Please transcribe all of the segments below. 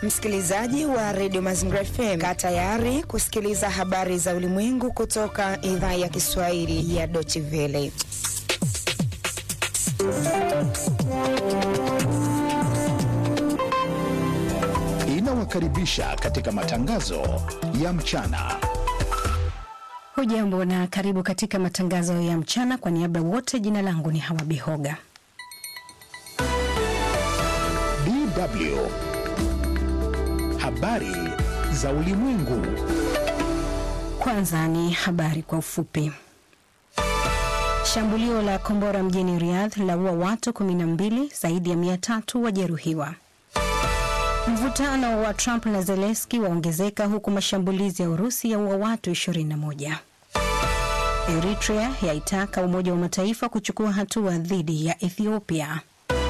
Msikilizaji wa redio Mazingira FM, kaa tayari kusikiliza habari za ulimwengu kutoka idhaa ya Kiswahili ya Deutsche Welle. Inawakaribisha katika matangazo ya mchana. Hujambo na karibu katika matangazo ya mchana. Kwa niaba wote, jina langu ni Hawa Bihoga. DW habari za ulimwengu. Kwanza ni habari kwa ufupi. Shambulio la kombora mjini Riyadh laua watu 12, zaidi ya 300 wajeruhiwa. Mvutano wa Trump na Zelensky waongezeka huku mashambulizi ya Urusi yaua watu 21. Eritrea yaitaka Umoja wa Mataifa kuchukua hatua dhidi ya Ethiopia.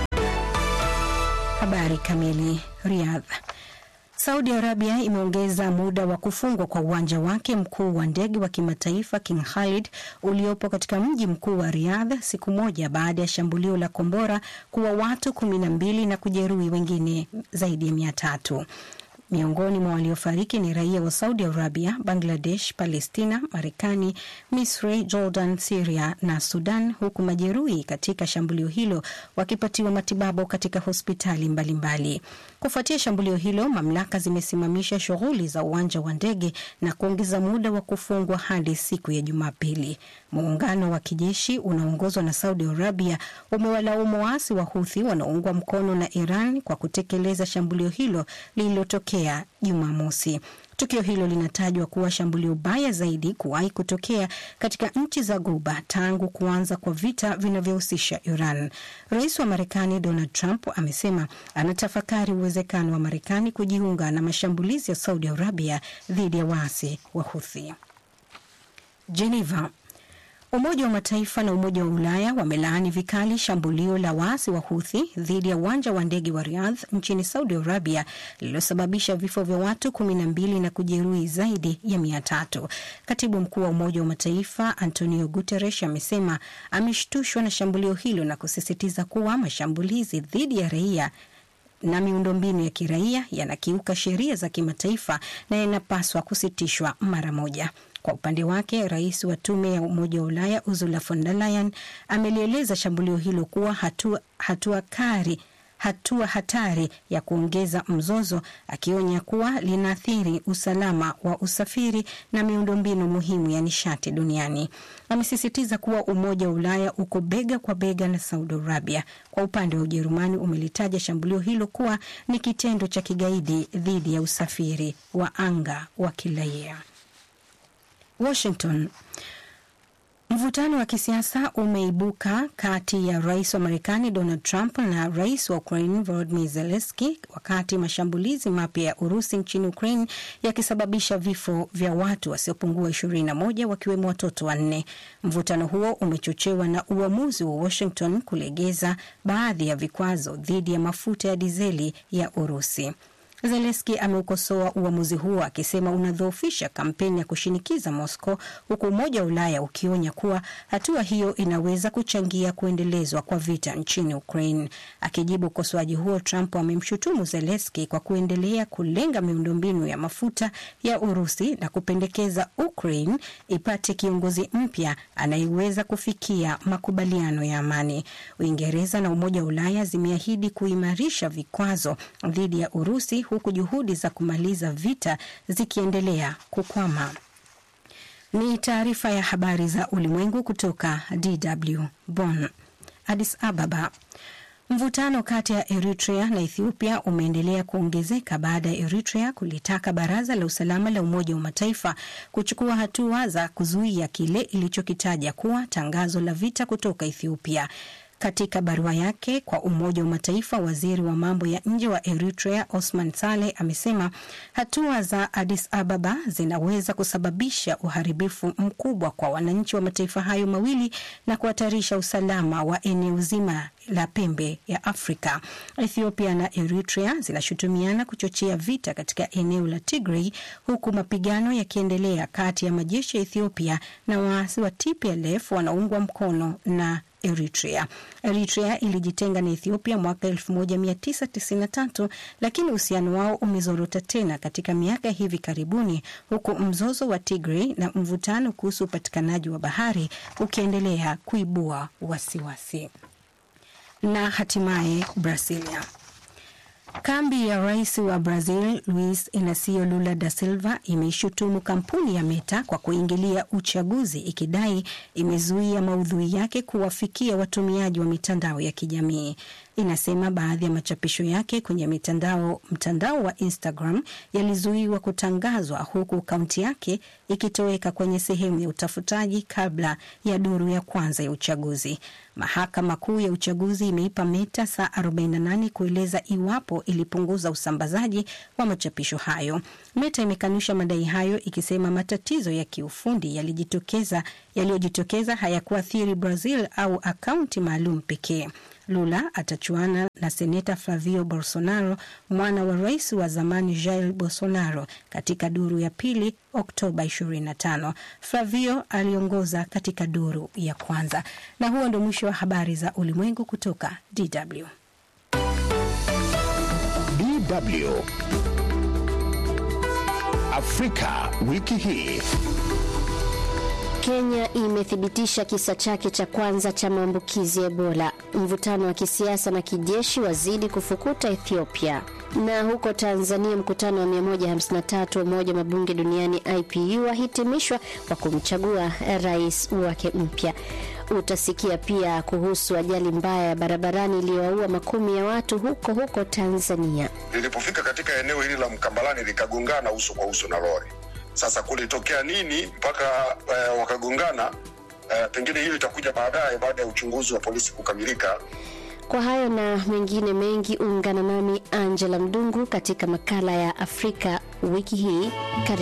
Habari kamili. Riyadh. Saudi Arabia imeongeza muda wa kufungwa kwa uwanja wake mkuu wa ndege wa kimataifa King Khalid uliopo katika mji mkuu wa Riyadh siku moja baada ya shambulio la kombora kuwa watu kumi na mbili na kujeruhi wengine zaidi ya mia tatu. Miongoni mwa waliofariki ni raia wa Saudi Arabia, Bangladesh, Palestina, Marekani, Misri, Jordan, Siria na Sudan, huku majeruhi katika shambulio hilo wakipatiwa matibabu katika hospitali mbalimbali. Kufuatia shambulio hilo, mamlaka zimesimamisha shughuli za uwanja wa ndege na kuongeza muda wa kufungwa hadi siku ya Jumapili. Muungano wa kijeshi unaoongozwa na Saudi Arabia umewalaumu waasi wa Huthi wanaoungwa mkono na Iran kwa kutekeleza shambulio hilo lililotokea Jumamosi. Tukio hilo linatajwa kuwa shambulio baya zaidi kuwahi kutokea katika nchi za Ghuba tangu kuanza kwa vita vinavyohusisha Iran. Rais wa Marekani Donald Trump amesema anatafakari uwezekano wa Marekani kujiunga na mashambulizi ya Saudi Arabia dhidi ya waasi wa Huthi. Geneva. Umoja wa Mataifa na Umoja wa Ulaya wamelaani vikali shambulio la waasi wa Huthi dhidi ya uwanja wa ndege wa Riyadh nchini Saudi Arabia lililosababisha vifo vya watu kumi na mbili na kujeruhi zaidi ya mia tatu. Katibu mkuu wa Umoja wa Mataifa Antonio Guterres amesema ameshtushwa na shambulio hilo na kusisitiza kuwa mashambulizi dhidi ya raia na miundombinu ya kiraia yanakiuka sheria za kimataifa na yanapaswa kusitishwa mara moja. Kwa upande wake, rais wa tume ya Umoja wa Ulaya Ursula von der Leyen amelieleza shambulio hilo kuwa hatua, hatua kari hatua hatari ya kuongeza mzozo, akionya kuwa linaathiri usalama wa usafiri na miundombinu muhimu ya nishati duniani. Amesisitiza kuwa Umoja wa Ulaya uko bega kwa bega na Saudi Arabia. Kwa upande wa Ujerumani, umelitaja shambulio hilo kuwa ni kitendo cha kigaidi dhidi ya usafiri wa anga wa kiraia. Washington. Mvutano wa kisiasa umeibuka kati ya rais wa Marekani Donald Trump na rais wa Ukraine Volodymyr Zelensky wakati mashambulizi mapya ya Urusi nchini Ukraine yakisababisha vifo vya watu wasiopungua 21 wakiwemo watoto wanne. Mvutano huo umechochewa na uamuzi wa Washington kulegeza baadhi ya vikwazo dhidi ya mafuta ya dizeli ya Urusi. Zelenski ameukosoa uamuzi huo akisema unadhoofisha kampeni ya kushinikiza Moscow, huku Umoja wa Ulaya ukionya kuwa hatua hiyo inaweza kuchangia kuendelezwa kwa vita nchini Ukraine. Akijibu ukosoaji huo, Trump amemshutumu Zelenski kwa kuendelea kulenga miundombinu ya mafuta ya Urusi na kupendekeza Ukraine ipate kiongozi mpya anayeweza kufikia makubaliano ya amani. Uingereza na Umoja wa Ulaya zimeahidi kuimarisha vikwazo dhidi ya Urusi huku juhudi za kumaliza vita zikiendelea kukwama. Ni taarifa ya habari za ulimwengu kutoka DW Bonn. Addis Ababa. Mvutano kati ya Eritrea na Ethiopia umeendelea kuongezeka baada ya Eritrea kulitaka Baraza la Usalama la Umoja wa Mataifa kuchukua hatua za kuzuia kile ilichokitaja kuwa tangazo la vita kutoka Ethiopia. Katika barua yake kwa Umoja wa Mataifa, waziri wa mambo ya nje wa Eritrea Osman Saleh amesema hatua za Addis Ababa zinaweza kusababisha uharibifu mkubwa kwa wananchi wa mataifa hayo mawili na kuhatarisha usalama wa eneo zima la pembe ya Afrika. Ethiopia na Eritrea zinashutumiana kuchochea vita katika eneo la Tigray huku mapigano yakiendelea kati ya majeshi ya Ethiopia na waasi wa TPLF wanaungwa mkono na Eritrea. Eritrea ilijitenga na Ethiopia mwaka 1993 lakini uhusiano wao umezorota tena katika miaka hivi karibuni, huku mzozo wa Tigray na mvutano kuhusu upatikanaji wa bahari ukiendelea kuibua wasiwasi. Na hatimaye Brasilia. Kambi ya rais wa Brazil Luis Inacio Lula da Silva imeishutumu kampuni ya Meta kwa kuingilia uchaguzi ikidai imezuia maudhui yake kuwafikia watumiaji wa mitandao ya kijamii. Inasema baadhi ya machapisho yake kwenye mitandao mtandao wa Instagram yalizuiwa kutangazwa huku akaunti yake ikitoweka kwenye sehemu ya utafutaji kabla ya duru ya kwanza ya uchaguzi. Mahakama Kuu ya uchaguzi imeipa Meta saa 48 kueleza iwapo ilipunguza usambazaji wa machapisho hayo. Meta imekanusha madai hayo ikisema matatizo ya kiufundi yalijitokeza yaliyojitokeza hayakuathiri Brazil au akaunti maalum pekee. Lula atachuana na seneta Flavio Bolsonaro, mwana wa rais wa zamani Jair Bolsonaro, katika duru ya pili Oktoba 25. Flavio aliongoza katika duru ya kwanza. Na huo ndio mwisho wa habari za ulimwengu kutoka DW. DW Afrika wiki hii. Kenya imethibitisha kisa chake cha kwanza cha maambukizi ya Ebola. Mvutano wa kisiasa na kijeshi wazidi kufukuta Ethiopia. Na huko Tanzania, mkutano wa 153 wa Umoja wa Mabunge Duniani IPU wahitimishwa kwa kumchagua rais wake mpya. Utasikia pia kuhusu ajali mbaya ya barabarani iliyowaua makumi ya watu huko huko Tanzania. Lilipofika katika eneo hili la Mkambalani likagongana uso kwa uso na lori. Sasa kulitokea nini mpaka uh, wakagongana? Uh, pengine hiyo itakuja baadaye baada ya uchunguzi wa polisi kukamilika. Kwa hayo na mengine mengi, ungana nami Angela Mdungu katika makala ya Afrika wiki hii. Karibu.